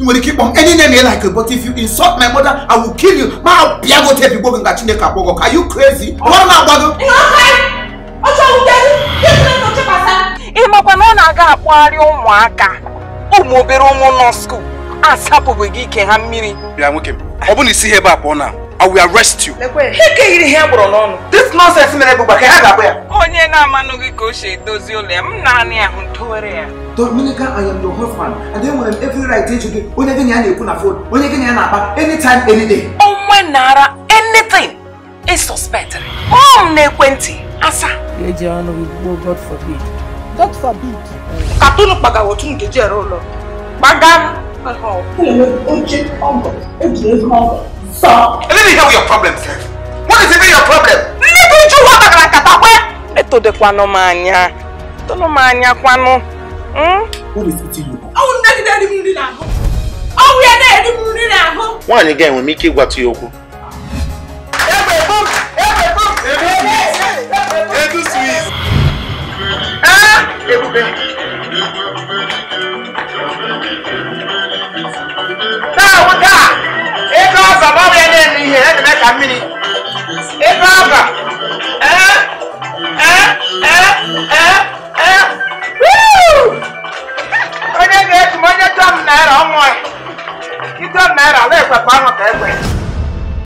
ị nwere ike ịkpọ m any name you like but if you insult my mother I will kill you ma bịa go tepi gbo gị nga Chineke akpọ gị are you crazy ọrụ na-agba gị ị makwa na ọ na-aga akpọgharị ụmụaka ụmụ obere ụmụ nọ skuul asapụghị gị ike ha mmiri bịa nwoke m ọ bụrụ na isi ihe ebe a pụọ na I will arrest you ike yiri ihe gbụrụ n'ọnụ this nonsense mere bụ gbaka ya ga-abụ ya onye na-amanụghị ka o si edozi ụlọ ya m naanị ahụ ntowere ya Dominica I am your husband and enwere m every right ịjụ gị onye gị na ya na-ekwu na phone onye gị na ya na-akpa anytime any day onwe nara anything ị suspectịrị kpọọ m n'ekwentị asa eji ọnụ gị gbuo god forbid god forbid katụnụ kpagawa otu nkeji ere ụlọ gbaga Let me hear your problem sir. What is even your problem? ndị uju ụwa gbagara nkata kwe etodekwanụ m anya tụnụ m anya kwanụ mm? What is eating you? nwaanyị ga-enwe m ike ịgwatụ ya okwu Edu Swiss Taa nwoke a ego ọba ma ọ bụ ya na-eme ihe ya na-eme ka mmiri ego ọba ee ee ee ee ee Woo! onye ga-eji m onye tọm naira ọnwa ịtọm naira ala ekwekwa ahụ